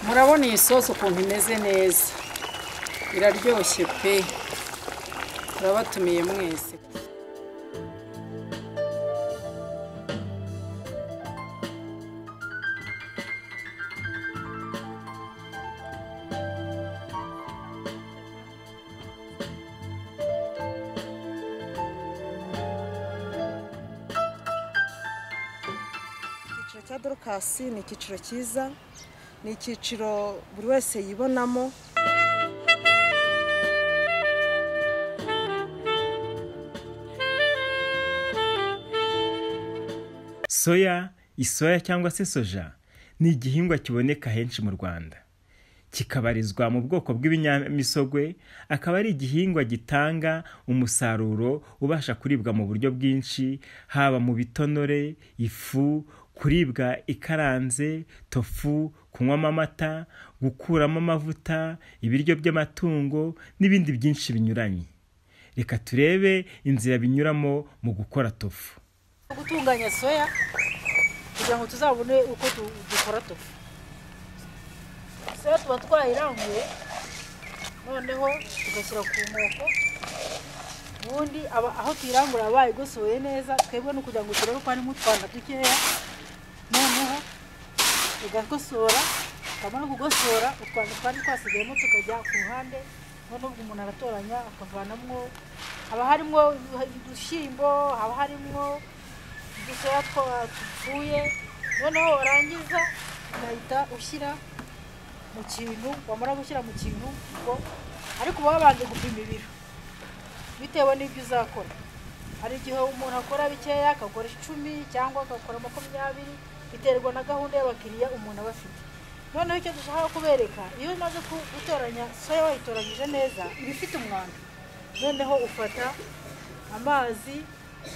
murabona iyi sosi ukuntu imeze neza iraryoshye pe turabatumiye mwese icyiciro cya dorokasi ni icyiciro cyiza ni icyiciro buri wese yibonamo soya isoya cyangwa se soja ni igihingwa kiboneka henshi mu rwanda kikabarizwa mu bwoko bw'ibinyamisogwe akaba ari igihingwa gitanga umusaruro ubasha kuribwa mu buryo bwinshi haba mu bitonore ifu kuribwa ikaranze tofu kunywamo amata gukuramo amavuta ibiryo by'amatungo n'ibindi byinshi binyuranye reka turebe inzira binyuramo mu gukora tofu gutunganya soya kugira ngo tuzabone uko du- dukora tofu soya tuba twayiranguye noneho tugashyira ku nkoko ubundi aba- aho tuyirangura bayigosoye neza twebwe ni ukugira ngo turebe ko harimo utwanda dukeya noneho tugakosora twamara kugosora utwanda twari twasigayemo tukajya ku ruhande noneho ubwo umuntu aratoranya akavanamo haba harimo udushyimbo haba harimo dusoya twapfuye noneho warangiza ugahita ushyira mu kintu wamara gushyira mu kintu ubwo ariko uba wabanje gupima ibiro bitewe n'ibyo uzakora hari igihe umuntu akora bikeya akakora icumi cyangwa agakora makumyabiri biterwa na gahunda y'abakiriya umuntu aba afite noneho icyo dushaka kubereka iyo umaze ku- gutoranya soya wayitoranyije neza iba ifite umwanda noneho ufata amazi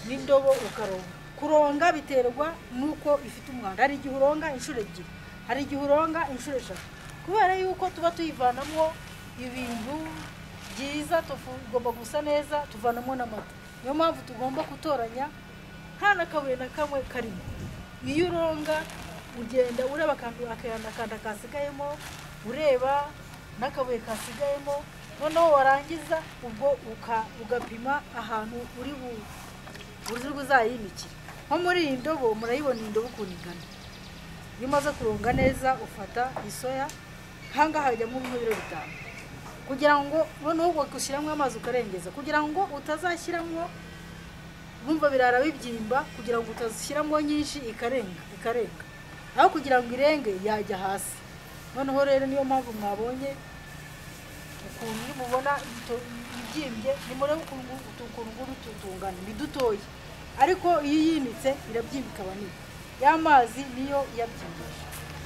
n'indobo ukaronga kuronga biterwa n'uko ifite umwanda hari igihe uronga inshuro ebyiri hari igihe uronga inshuro eshatu kubera yuko tuba tuyivanamo ibintu byiza tofu igomba gusa neza tuvanamo n'amata niyo mpamvu tugomba gutoranya nta n'akabuye na kamwe karimo iyo uronga ugenda ureba akantu akayana akanda kasigayemo ureba n'akabuye kasigayemo noneho warangiza ubwo uka- ugapima ahantu uri bu uburyo uzayinikira nko muri iyi ndobo murayibona iyi ndobo ukuntu ingana iyo umaze kurunga neza ufata isoya ahangaha hajyamo nk'ibiro bitanu kugira ngo noneho ugashyiramo amazi ukarengeza kugira ngo utazashyiramo bumva birara bibyimba kugira ngo utazishyiramo nyinshi ikarenga ikarenga aho kugira ngo irenge yajya hasi noneho rero niyo mpamvu mwabonye ukuntu nimubona ito- ibyimbye nimurebe ukuntu ukuntu nguru tutungana ni dutoya ariko iyo yinitse irabyimbye ikaba nini ya mazi niyo yabyimbije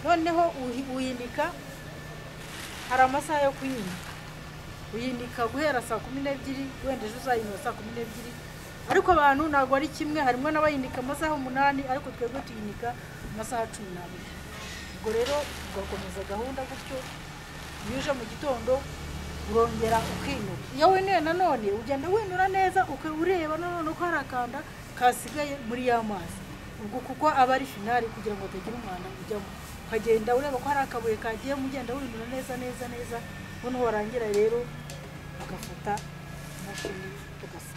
noneho uhi- uyinika hari amasaha yo kuyinika uyinika guhera saa kumi n'ebyiri wenda ejo uzayinywa saa kumi n'ebyiri ariko abantu ntabwo ari kimwe harimo n'abayinika amasaha umunani ariko twebwe tuyinika amasaha cumi n'abiri ubwo rero tugakomeza gahunda gutyo iyo uje mu gitondo urongera ukinura iyo winuye nanone ugenda winura neza uka- ureba nanone ko hari akanda kasigaye muri ya mazi ubwo kuko aba ari finari kugira ngo hatagira umwanda ujyamo ukagenda ureba ko hari akabuye kagiyemo ugenda winura neza neza neza noneho warangira rero ugafata imashini tugasa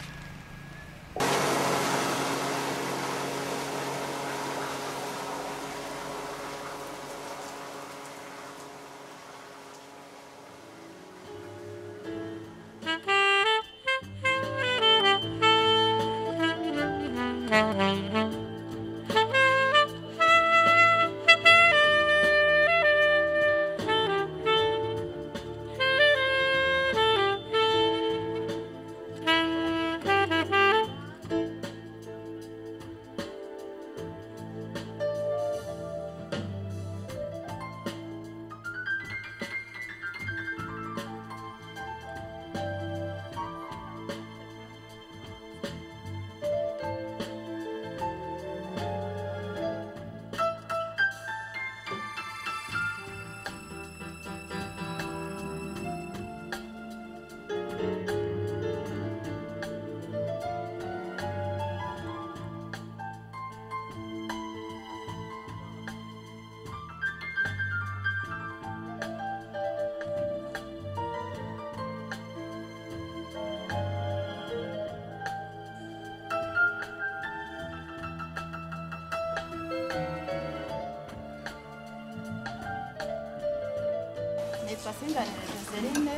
nitwa Singanire Joseline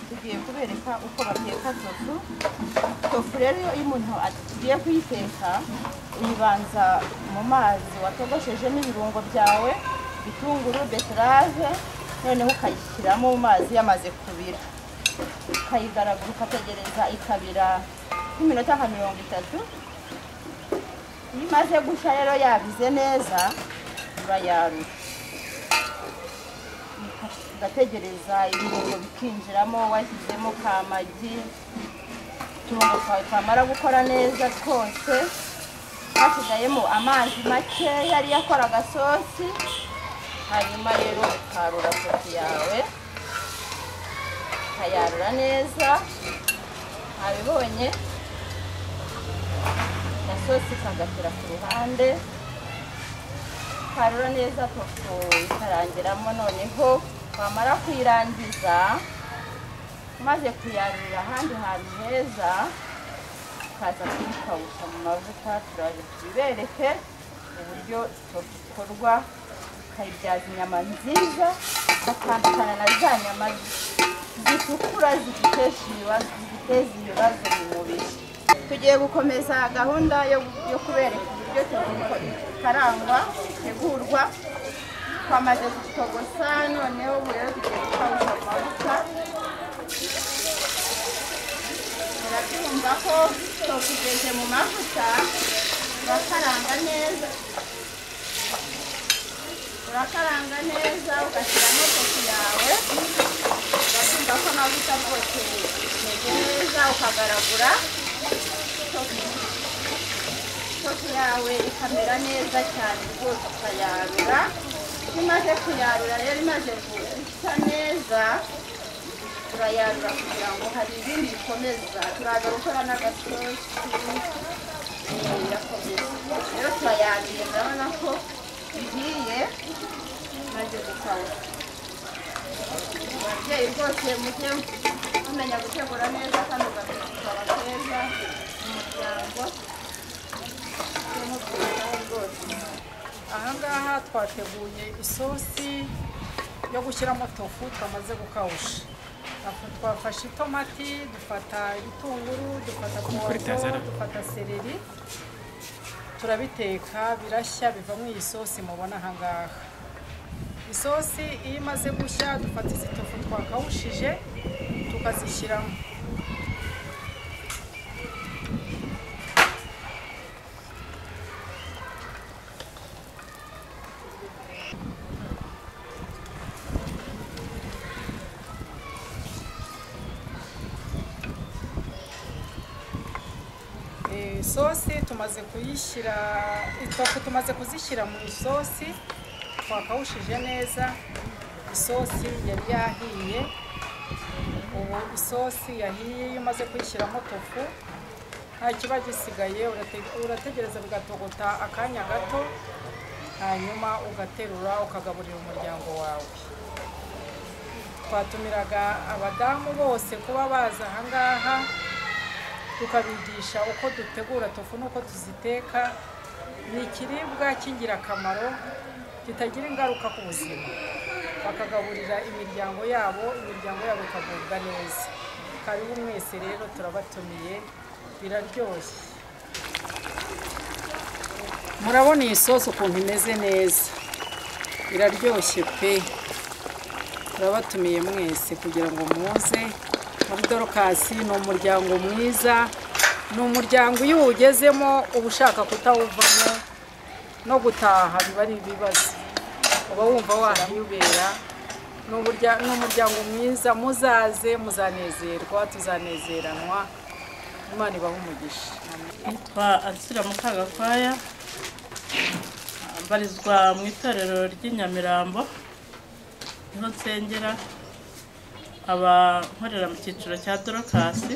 tugiye kubereka uko bateka tofu tofu rero iyo umuntu agiye kuyiteka uyibanza mu mazi watogoshejemo ibirungo byawe bitunguru beterave noneho ukayishyiramo mu mazi yamaze kubira ukayigaragura ukategereza ikabira nk'iminota nka mirongo itatu iyo imaze gushya rero yabize neza urayarura ugategereza ibirungo bikinjiramo washyizemo ka magi uturungo twawe twamara gukora neza twose hasigayemo amazi make yari yakora agasosi hanyuma rero ukarura sosi yawe ukayarura neza wabibonye agasosi kagatira ku ruhande ukarura neza tofu ikarangiramo noneho wamara kuyirangiza umaze kuyarurira ahandi hantu heza ukaza kuyikawusha mu mavuta turaje tubibereke uburyo tofu ikorwa ukayibyaza inyama nziza ugatandukana na za nyama zitukura ziguteza ibibazo ziguteza ibibazo mu mubiri tugiye gukomeza gahunda yo yo kubereka uburyo tofu ikarangwa itegurwa twamaze gutogosa noneho ubu rero tugiye gukawusha mu mavuta murabyumva ko twakugeje mu mavuta urakaranga neza urakaranga neza ugashyiramo tofu yawe urakumva ko amavuta rwose imeze neza ukagaragura tofu tofu yawe ikamera neza cyane rwose ukayarura iyo umaze kuyarura rero imaze gusa neza turayarura kugira ngo hari ibindi bikomeza turaza gukora n'agasosi birakomeza rero turayarura urabona ko bigiye maze gukawuka ababyeyi rwose mujye mumenya gutegura neza kandi mugakora keza mu muryango mujye mubwitaho rwose ahangaha twateguye isosi yo gushyiramo tofu twamaze gukawusha Aho twafashe itomati dufata ibitunguru dufata puwavuro dufata seleri turabiteka birashya bivamo iyi sosi mubona ahangaha isosi iyo imaze gushya dufata izi tofu twakawushije tukazishyiramo isosi tumaze kuyishyira itofu tumaze kuzishyira mu isosi twakawushije neza isosi yari yahiye ubu isosi yahiye iyo umaze kuyishyiramo tofu nta kiba gisigaye urate- urategereza bigatogota akanya gato hanyuma ugaterura ukagaburira umuryango wawe twatumiraga abadamu bose kuba baza ahangaha tukabigisha uko dutegura tofu n'uko tuziteka ni ikiribwa cy'ingirakamaro kitagira ingaruka ku buzima bakagaburira imiryango yabo imiryango yabo ikagubwa neza karibu mwese rero turabatumiye biraryoshye murabona iyi sosi ukuntu imeze neza iraryoshye pe turabatumiye mwese kugira ngo muze muri dorokasi ni umuryango mwiza ni umuryango iyo uwugezemo uba ushaka kutawuvamo no gutaha biba ari ibibazo uba wumva wahiyubera ni uburya- ni umuryango mwiza muzaze muzanezerwa tuzanezeranwa imana ibahe umugisha nitwa Arsira Mukagakwaya mbarizwa mu itorero ry'inyamirambo niho nsengera aba nkorera mu cyiciro cya dorokasi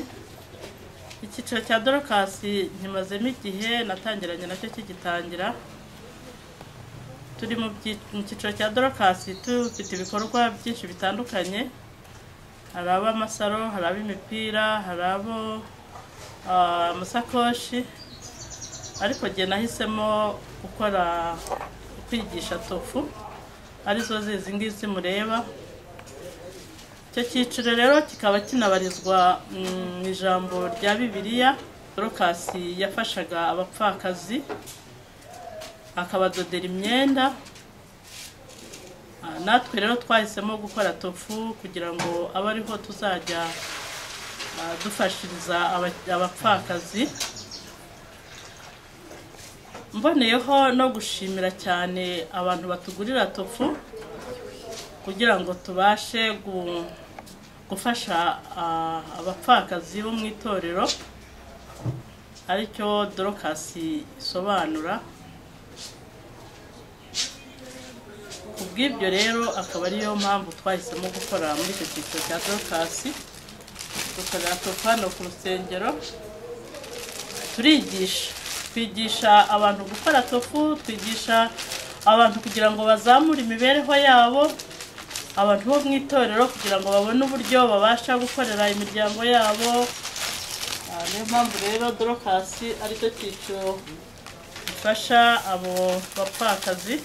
icyiciro cya dorokasi nkimazemo igihe natangiranye nacyo kigitangira turi mu byi- mu cyiciro cya dorokasi dufite ibikorwa byinshi bitandukanye hari ab'amasaro hari ab'imipira hari abo ah, amasakoshi ariko njye nahisemo gukora kwigisha tofu arizo zizi ngizi mureba icyo cyiciro rero kikaba kinabarizwa mu ijambo rya bibiliya dorokasi yafashaga abapfakazi akabadodera imyenda Ah, natwe rero twahisemo gukora tofu kugira ngo abe ariho tuzajya ah, dufashiriza aba- abapfakazi mboneyeho no gushimira cyane abantu batugurira tofu kugira ngo tubashe gu- gufasha ah, abapfakazi bo mu itorero aricyo dorokasi isobanura ku bw'ibyo rero akaba ariyo mpamvu twahisemo gukora muri icyo cyiciro cya dorokasi dukorera tofu hano ku rusengero turigisha twigisha abantu gukora tofu twigisha abantu kugira ngo bazamure imibereho yabo abantu bo mu itorero kugira ngo babone uburyo babasha gukorera imiryango yabo Ah, niyo mpamvu rero dorokasi aricyo cyiciro gifasha abo bapfakazi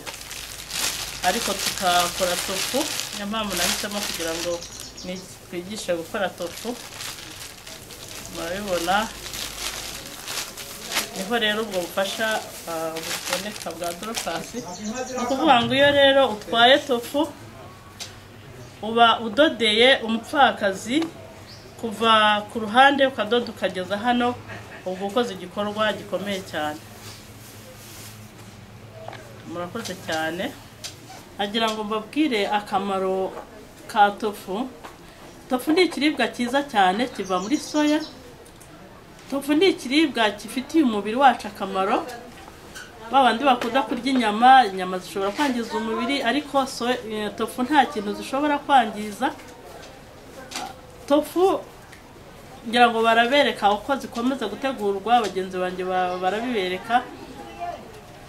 ariko tukakora tofu niyo mpamvu nahisemo kugira ngo ni- twigishe gukora tofu murabibona niho rero ubwo bufasha ah, buboneka bwa dorokasi ni ukuvuga ngo iyo rero utwaye tofu uba udodeye umupfakazi kuva ku ruhande ukadoda ukageza hano ubwo ukoze igikorwa gikomeye cyane murakoze cyane agira ngo mbabwire akamaro ka tofu tofu ni ikiribwa cyiza cyane kiva muri soya tofu ni ikiribwa gifitiye umubiri wacu akamaro ba bandi bakunda kurya inyama inyama zishobora kwangiza umubiri ariko so- eh, tofu nta kintu zishobora kwangiza tofu ngira ngo barabereka uko zikomeza gutegurwa bagenzi banjye ba- barabibereka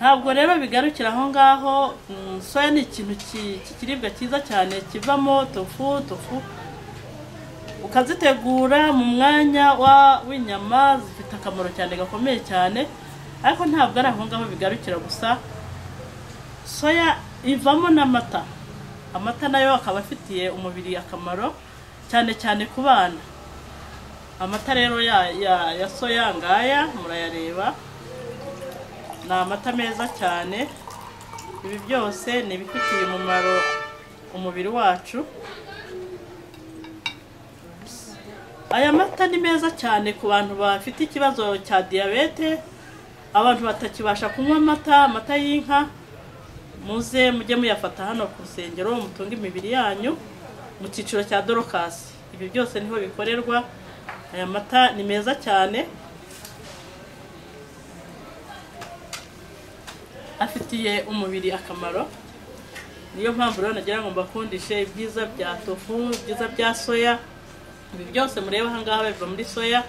ntabwo rero bigarukira aho ngaho mm, soya ni ikintu ki- cy'ikiribwa cyiza cyane kivamo tofu tofu ukazitegura mu mwanya wa- w'inyama zifite akamaro cyane gakomeye cyane ariko ntabwo ari aho ngaho bigarukira gusa soya ivamo n'amata amata nayo akaba afitiye umubiri akamaro cyane cyane ku bana amata rero ya, ya, ya soya ngaya murayareba ni amata meza cyane ibi byose ni ibifitiye umumaro umubiri wacu aya mata ni meza cyane ku bantu bafite ikibazo cya diyabete abantu batakibasha kunywa amata amata y'inka muze mujye muyafata hano ku rusengero mutunge imibiri yanyu mu cyiciro cya dorokasi ibi byose niho bikorerwa aya mata ni meza cyane afitiye umubiri akamaro niyo mpamvu rero nagira ngo mbakundishe ibyiza bya tofu ibyiza bya soya ibi byose mureba ahangaha biva muri soya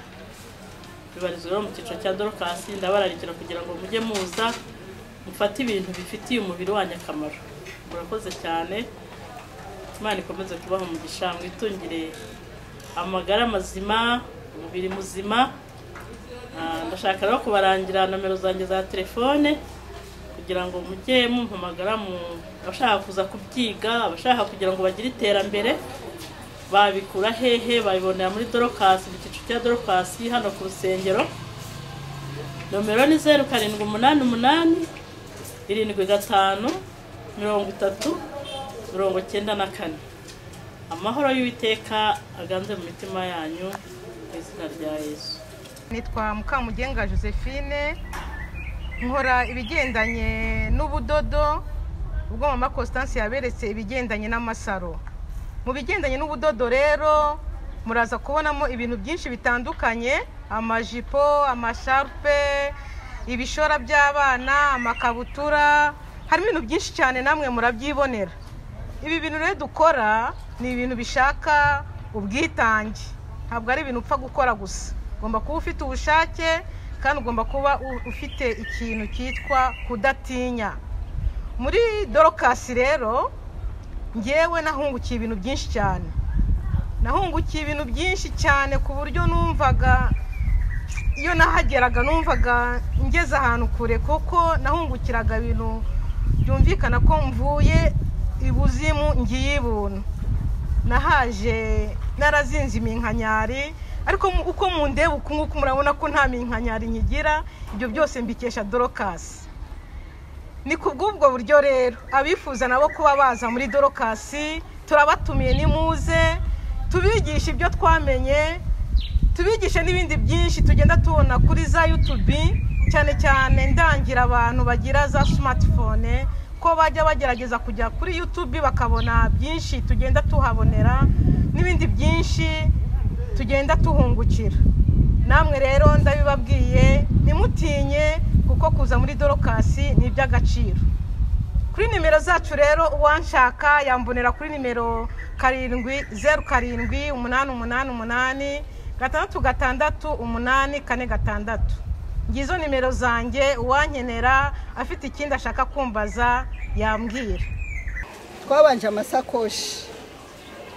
bibarizwa rero mu cyiciro cya dorokasi ndabararikira kugira ngo mujye muza mufate ibintu bifitiye umubiri wanyu akamaro murakoze cyane imana ikomeze kubaha umugisha mwitungire amagara mazima umubiri muzima Ah, ndashaka rero kubarangira nomero zanjye za telefone kugira ngo mujye mumpamagara mu abashaka kuza kubyiga abashaka kugira ngo bagire iterambere babikura hehe babibonera muri dorokasi mu cyiciro cya dorokasi hano ku rusengero nomero ni zeru karindwi umunani umunani irindwi gatanu mirongo itatu mirongo cyenda na kane amahoro y'uwiteka aganze mu mitima yanyu mu izina rya yesu nitwa mukamugenga josephine nkora ibigendanye n'ubudodo ubwo mama constance yaberetse ibigendanye n'amasaro mu bigendanye n'ubudodo rero muraza kubonamo ibintu byinshi bitandukanye amajipo amasharupe ibishora by'abana amakabutura harimo ibintu byinshi cyane namwe murabyibonera ibi bintu rero dukora ni ibintu bishaka ubwitange ntabwo ari ibintu upfa gukora gusa ugomba kuba ufite ubushake kandi ugomba kuba u- ufite ikintu cyitwa kudatinya muri dorokasi rero ngewe nahungukiye ibintu byinshi cyane nahungukiye ibintu byinshi cyane ku buryo numvaga iyo nahageraga numvaga ngeze ahantu kure kuko nahungukiraga ibintu byumvikana ko mvuye ibuzimu ngiyibuntu nahaje narazinze iminkanyari ariko mu- uko mundeba uku nguku murabona ko nta minkanyari nkigira ibyo byose mbikesha dorokasi ni ku bw'ubwo buryo rero abifuza nabo kuba baza muri dorokasi turabatumiye nimuze tubigishe ibyo twamenye tubigishe n'ibindi byinshi tugenda tubona kuri za yutubi cyane cyane ndangira abantu bagira za simatifone ko bajya bagerageza kujya kuri yutubi bakabona byinshi tugenda tuhabonera n'ibindi byinshi tugenda tuhungukira namwe rero ndabibabwiye ntimutinye kuko kuza muri dorokasi ni iby'agaciro kuri nimero zacu rero uwanshaka yambonera kuri nimero karindwi zeru karindwi umunani umunani umunani gatandatu gatandatu umunani kane gatandatu ngizo nimero zanjye uwankenera afite ikindi ashaka kumbaza yambwira twabanje amasakoshi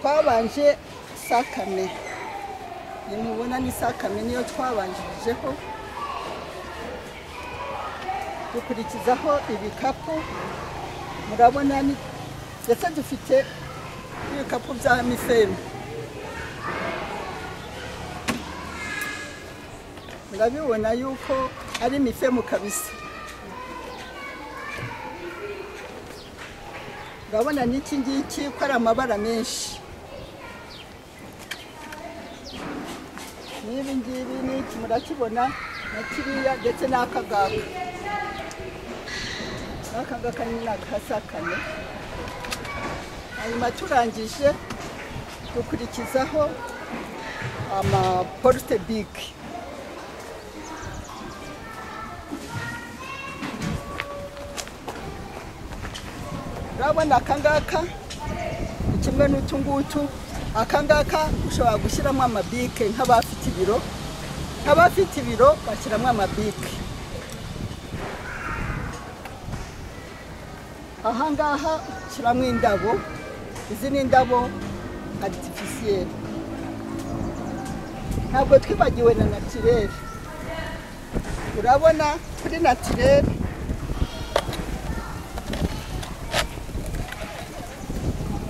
twabanje sakame nimubona ni sakame niyo twabanjirijeho dukurikizaho ibikapu murabona ni ndetse dufite n'ibikapu bya mifemu murabibona yuko ari mifemu kabisa urabona n'iki ngiki ko ari amabara menshi n'ibi ngibi n'iki murakibona na kiriya ndetse n'aka ngaka n'aka ngaka ni n'akasa kane hanyuma turangije dukurikizaho amaporute bigi urabona akangaka ni kimwe n'utu ngutu akangaka ushobora gushyiramo amabike nk'abafite ibiro nk'abafite ibiro bashyiramo amabike ahangaha ushyiramo indabo izi ni indabo aritifisiyeri ntabwo twibagiwe na natirere urabona kuri natirere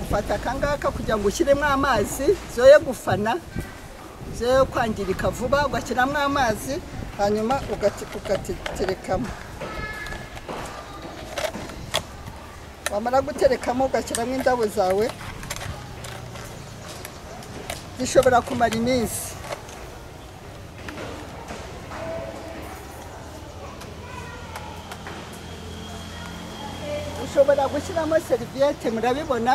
ufata akangaka kugira ngo ushyiremo amazi zoye gufana zoye kwangirika vuba ugashyiramo amazi hanyuma ugati- ugaterekamo wamara guterekamo ugashyiramo indabo zawe zishobora kumara iminsi ushobora gushyiramo seriviyete murabibona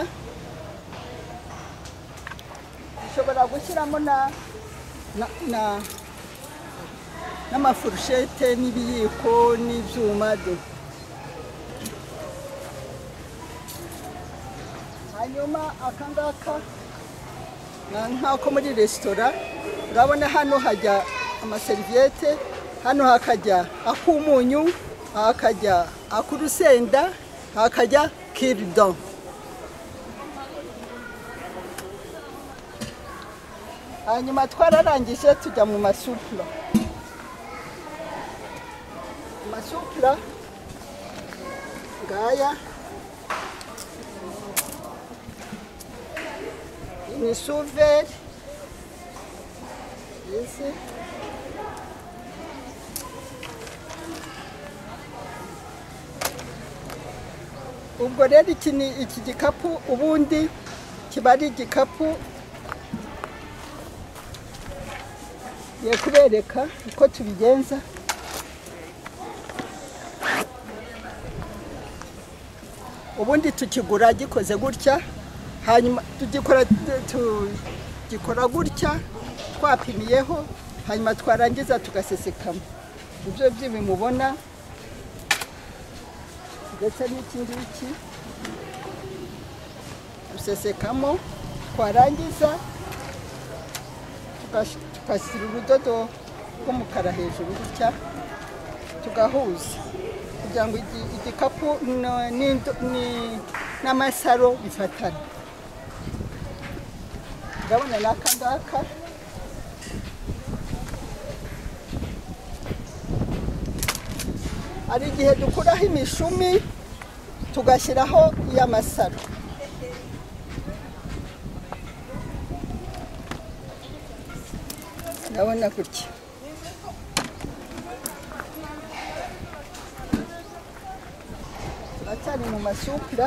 ushobora gushyiramo na na na- n'amafurushete n'ibiyiko n'ibyuma do hanyuma aka ngaka na- nk'ako muri resitora urabona hano hajya amaseriviyete hano hakajya ak'umunyu hakajya ak'urusenda hakajya kiridoni hanyuma twararangije tujya mu masupura amasupura ngaya ni suveri izi ubwo rero iki ni iki gikapu ubundi kiba ari igikapu ngiye kubereka uko tubigenza ubundi tukigura gikoze gutya hanyuma tugikora tugikora gutya twapimiyeho hanyuma twarangiza tugasesekamo ibyo by'ibi mubona ndetse n'iki ngiki dusesekamo twarangiza tugash- tugashyira urudodo rw'umukara hejuru gutya tugahuza kugira ngo igi- igikapu no- n'indo- ni- n'amasaro bifatane ndabona n'aka ngaka hari igihe dukuraho imishumi tugashyiraho iy'amasaro ndabona gutya turacyari mu masupira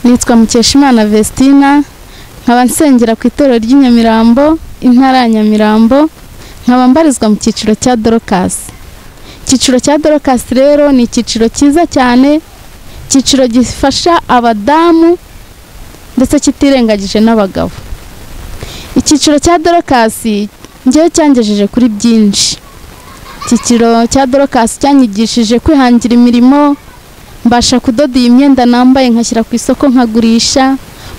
nitwa mukeshimana vestina nkaba nsengera ku itorero ry'i nyamirambo intara ya nyamirambo nkaba mbarizwa mu cyiciro cya dorokasi icyiciro cya dorokasi rero ni icyiciro cyiza cyane icyiciro gifasha abadamu ndetse kitirengagije n'abagabo icyiciro cya dorokasi ngewe cyangejeje kuri byinshi icyiciro cya dorokasi cyanyigishije kwihangira imirimo mbasha kudoda iyi myenda nambaye nkashyira ku isoko nkagurisha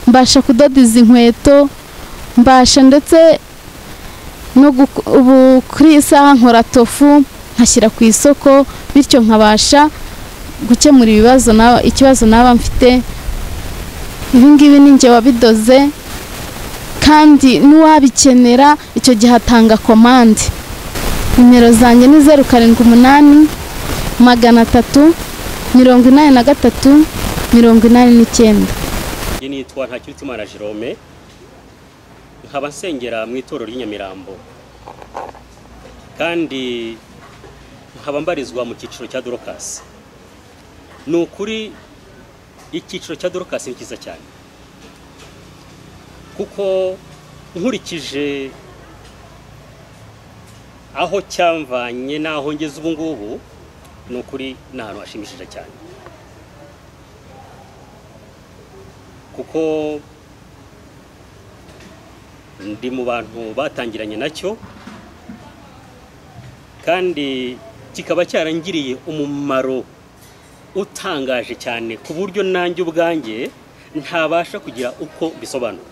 mbasha kudoda izi nkweto mbasha ndetse no guko- ubu kuri iyi saha nkora tofu nkashyira ku isoko bityo nkabasha gukemura ibibazo na- ikibazo naba mfite ibi ngibi ni njye wabidoze kandi n'uwabikenera icyo gihe atanga komande nimero zanjye ni zeru karindwi umunani magana atatu mirongo inani na gatatu mirongo inani n'icyenda njye nitwa ntakiritsumana jerome nkaba nsengera mu itorero ry'inyamirambo kandi nkaba mbarizwa mu cyiciro cya dorokasi ni ukuri icyiciro cya dorokasi ni cyiza cyane kuko nkurikije aho cyamvanye n'aho ngeze ubu ngubu ni ukuri ni ahantu hashimishije cyane kuko ndi mu bantu batangiranye nacyo kandi kikaba cyarangiriye umumaro utangaje cyane ku buryo nanjye ubwanjye ntabasha kugira uko bisobanura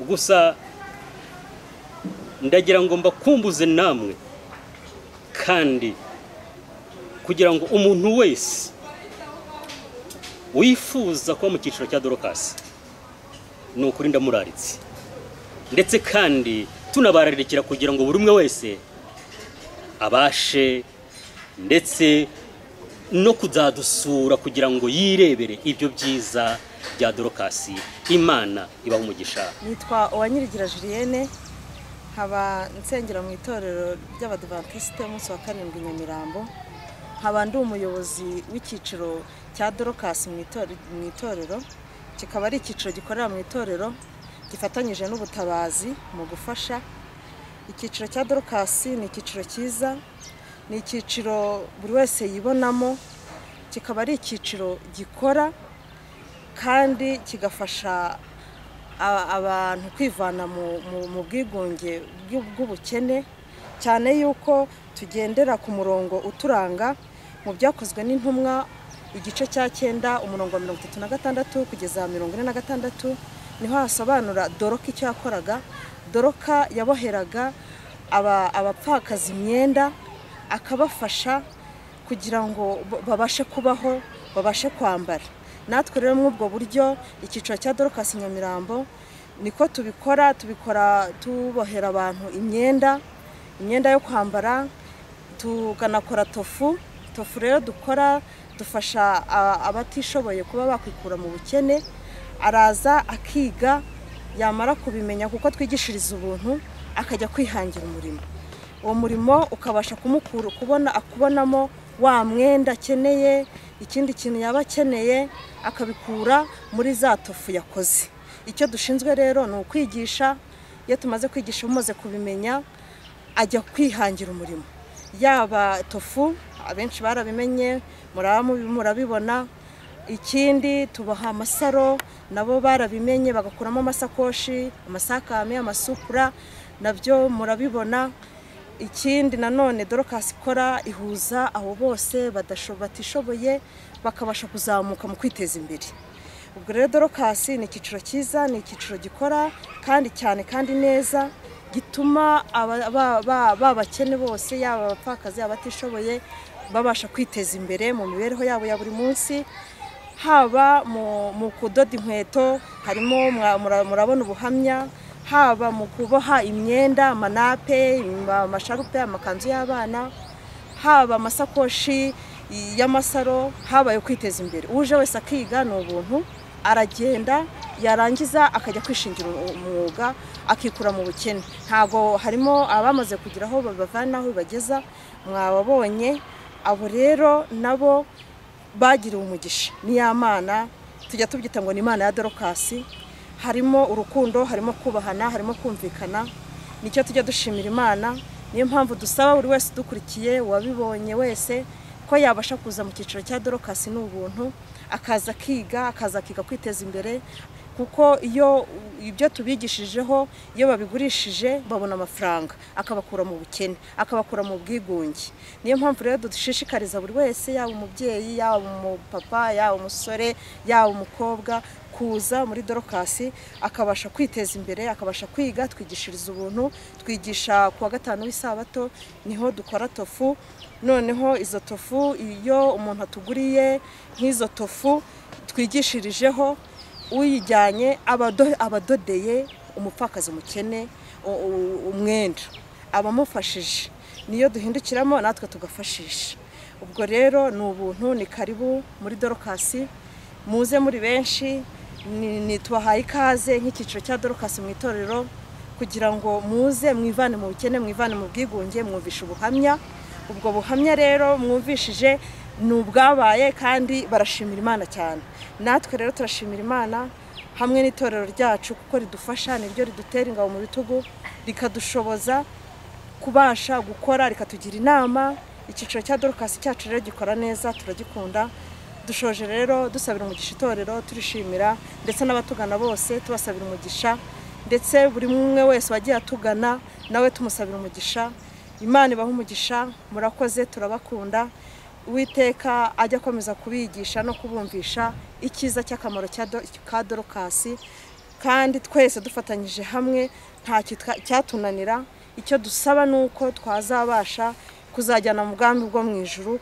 gusa ndagira ngo mbakumbuze namwe kandi kugira ngo umuntu wese wifuza kuba mu cyiciro cya dorokasi ni ukuri ndamuraritse ndetse kandi tunabararikira kugira ngo buri umwe wese abashe ndetse no kuzadusura kugira ngo yirebere ibyo byiza bya dorokasi imana ibaha umugisha nitwa uwanyirigira julienne nkaba nsengera mu itorero ry'abadivantisite umunsi wa karindwi nyamirambo nkaba ndi umuyobozi w'icyiciro cya dorokasi mu itore- mu itorero kikaba ari icyiciro gikorera mu itorero gifatanyije n'ubutabazi mu gufasha icyiciro cya dorokasi ni icyiciro cyiza ni icyiciro buri wese yibonamo kikaba ari icyiciro gikora kandi kigafasha a- abantu kwivana mu- mu- mu bwigunge bw'u- bw'ubukene cyane yuko tugendera ku murongo uturanga mu byakozwe n'intumwa igice cya cyenda umurongo wa mirongo itatu na gatandatu kugeza mirongo ine na gatandatu niho hasobanura doroka icyo yakoraga doroka yaboheraga aba- abapfakaza imyenda akabafasha kugira ngo b- babashe kubaho babashe kwambara natwe rero muri ubwo buryo icyiciro cya dorokasi nyamirambo niko tubikora tubikora tubohera abantu imyenda imyenda yo kwambara tukanakora tofu tofu rero dukora dufasha a- abatishoboye kuba bakwikura mu bukene araza akiga yamara kubimenya kuko twigishiriza ubuntu akajya kwihangira umurimo uwo murimo ukabasha kumukura kubona akubonamo wa mwenda akeneye ikindi kintu yaba akeneye akabikura muri za tofu yakoze icyo dushinzwe rero ni ukwigisha iyo tumaze kwigisha umaze kubimenya ajya kwihangira umurimo yaba tofu abenshi barabimenye muraba mubi- murabibona ikindi tubaha amasaro nabo barabimenye bagakuramo amasakoshi amasakame amasupura nabyo murabibona ikindi nanone dorokasi ikora ihuza abo bose badasho- batishoboye bakabasha kuzamuka mu kwiteza imbere ubwo rero dorokasi ni icyiciro cyiza ni icyiciro gikora kandi cyane kandi neza gituma aba- ba- ba- babakene bose yaba abapfakazi abatishoboye babasha kwiteza imbere mu mibereho yabo ya buri munsi haba mu mu kudoda inkweto harimo mwa- mura- murabona ubuhamya haba mu kuboha imyenda amanape ama- amasharupe amakanzu y'abana haba amasakoshi y'amasaro habaye kwiteza imbere uje wese akiga ni ubuntu aragenda yarangiza akajya kwishingira umwuga akikura mu bukene ntabwo harimo abamaze kugira aho babavana aho bageza mwababonye abo rero nabo bagiriwe umugisha ni ya mana tujya tubyita ngo ni imana ya dorokasi harimo urukundo harimo kubahana harimo kumvikana nicyo tujya dushimira imana niyo mpamvu dusaba buri wese udukurikiye wabibonye wese ko yabasha kuza mu cyiciro cya dorokasi ni ubuntu akaza akiga akaza akiga kwiteza imbere kuko iyo ibyo tubigishijeho iyo babigurishije babona amafaranga akabakura mu bukene akabakura mu bwigunge niyo mpamvu rero dushishikariza buri wese yaba umubyeyi yaba umupapa yaba umusore yaba umukobwa kuza muri dorokasi akabasha kwiteza imbere akabasha kwiga twigishiriza ubuntu twigisha ku wa gatanu w'isabato niho dukora tofu noneho izo tofu iyo umuntu atuguriye nk'izo tofu twigishirijeho uyijyanye abadodeye umupfakazi umukene umwenda abamufashije niyo duhindukiramo natwe tugafashisha ubwo rero ni ubuntu ni karibu muri dorokasi muze muri benshi tubahaye ikaze nk'icyiciro cya dorokasi mu itorero kugira ngo muze mwivane mu bukene mwivane mu bwigunge mwumvishe ubuhamya ubwo buhamya rero mwumvishije ni ubwabaye kandi barashimira imana cyane natwe rero turashimira imana hamwe n'itorero ryacu kuko ridufasha niryo ridutera ingabo mu bitugu rikadushoboza kubasha gukora rikatugira inama icyiciro cya dorokasi cyacu rero gikora neza turagikunda dushoje rero dusabira umugisha itorero turishimira ndetse n'abatugana bose tubasabira umugisha ndetse buri umwe wese wagiye atugana nawe tumusabira umugisha imana ibaha umugisha murakoze turabakunda uwiteka ajya akomeza kubigisha no kubumvisha icyiza cy'akamaro ka dorokasi kandi twese dufatanyije hamwe nta cyatunanira icyo dusaba ni uko twazabasha kuzajyana mu bwami bwo mu ijuru